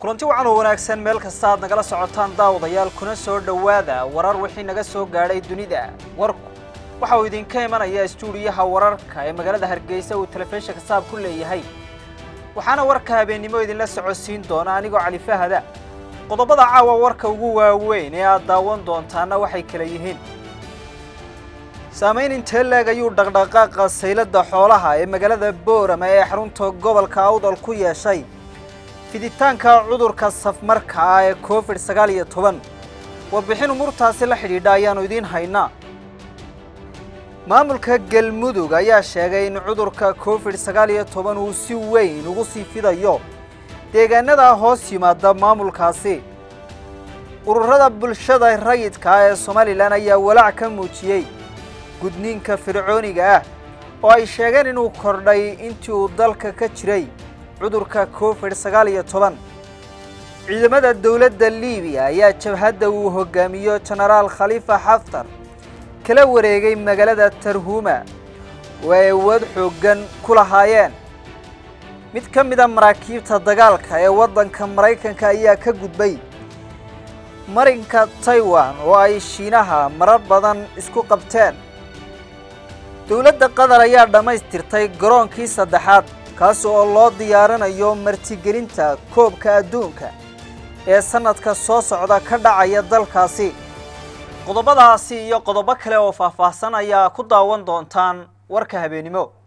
kulanti wacan oo wanaagsan meel kasta aad nagala socotaan daawadayaal kuna soo dhowaada warar wixii naga soo gaadhay dunida warku waxa uu idinka imanaya istuudiyaha wararka ee magaalada hargeysa uu telefishinka saab ku leeyahay waxaana warka habeennimo idinla socodsiin doona anigoo cali fahada qodobada caawa warka ugu waaweyn ee aad daawan doontaana waxay kala yihiin saamayn intee leeg ayuu dhaqdhaqaaqa saylada xoolaha ee magaalada boorama ee xarunta gobolka awdal ku yeeshay fiditaanka cudurka safmarka ah ee covid sagaal iyo toban warbixin umuurtaasi la xidhiidha ayaannu idiin haynaa maamulka galmudug ayaa sheegay in cudurka covid sagaal iyo toban uu si weyn ugu sii fidayo deegaanada hoos yimaada maamulkaasi ururada bulshada rayidka ah ee somalilan ayaa walaac ka muujiyey gudniinka fircooniga ah oo ay sheegeen inuu kordhay intii uu dalka ka jiray cudurka covid sagaal iyo toban ciidamada dowladda liibiya ayaa jabhadda uu hogaamiyo jenaraal khalifa xaftar kala wareegay magaalada tarhuma oo ay awood xooggan ku lahaayeen mid ka mida maraakiibta dagaalka ee waddanka maraykanka ayaa ka gudbay marinka taiwan oo ay shiinaha marar badan isku qabteen dowladda qatar ayaa dhammaystirtay garoonkii saddexaad kaas oo loo diyaarinayo martigelinta koobka adduunka ee sannadka soo socda ka dhacaya dalkaasi qodobadaasi iyo qodobo kale oo faahfaahsan ayaa ku daawan doontaan warka habeennimo